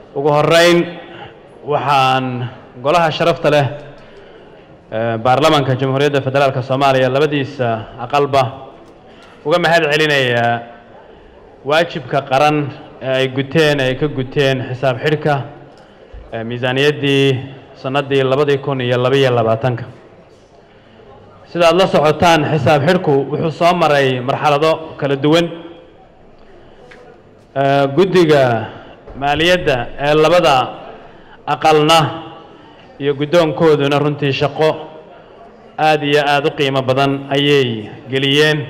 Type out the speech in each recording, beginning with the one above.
ugu horeyn waxaan golaha sharafta leh baarlamaanka jamhuuriyadda federaalka soomaaliya labadiisa aqalba uga mahad celinayaa waajibka qaran ee ay guteen ay ka guteen xisaab xidhka miisaaniyaddii sannaddii labadii kun iyo labaiyo labaatanka sida aad la socotaan xisaab xidhku wuxuu soo maray marxalado kala duwan guddiga maaliyadda ee labada aqalna iyo guddoonkooduna runtii shaqo aada iyo aada u qiimo badan ayay geliyeen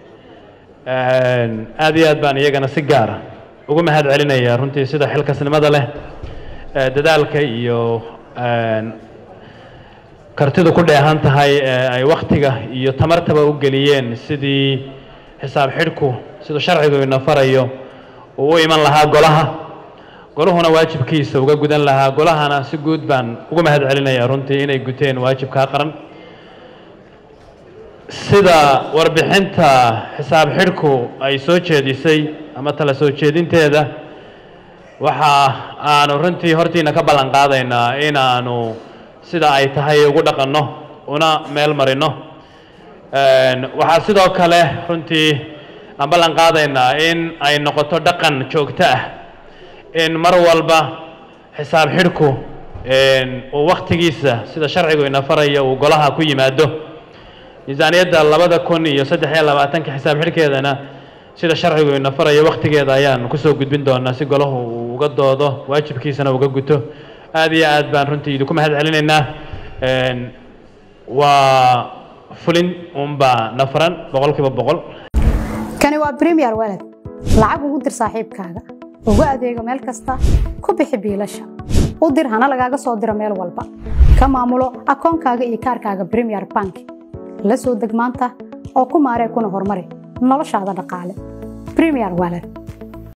aad iyo aad baan iyagana si gaara ugu mahad celinayaa runtii sida xilkasnimada leh dadaalka iyo kartidu ku dheehan tahay ee ay wakhtiga iyo tamartaba u geliyeen sidii xisaab xidhku siduu sharcigu ina farayo uu u iman lahaa golaha goluhuna waajibkiisa uga gudan lahaa golahana si guud baan ugu mahad celinayaa runtii inay guteen waajibkaa qaran sida warbixinta xisaab xidhku ay soo jeedisay ama tala soo jeedinteeda waxa aanu runtii hortiina ka ballan qaadaynaa inaanu sida ay tahay ugu dhaqanno una meel marino waxaa sidoo kale runtii aan ballan qaadaynaa in ay noqoto dhaqan joogto ah in mar walba xisaab xidhku uu wakhtigiisa sida sharcigu ina faraya uu golaha ku yimaado miisaaniyadda labada kun iyo saddex iyo labaatanka xisaab xidhkeedana sida sharcigu ina farayo wakhtigeeda ayaan kusoo gudbin doonaa si golahu uu uga doodo waajibkiisana uga guto aad iyo aad baan runtii idinku mahad celinaynaa waa fulin unbaa na faran boqol kiiba boqol kani waa premier walad lacag ugu dir saaxiibkaaga ugu adeego meel kasta ku bixi biilasha u dir hana lagaaga soo diro meel walba ka maamulo akoonkaaga iyo kaarkaaga premier bank la soo deg maanta oo ku maaree kuna horumari noloshaada dhaqaale premier walad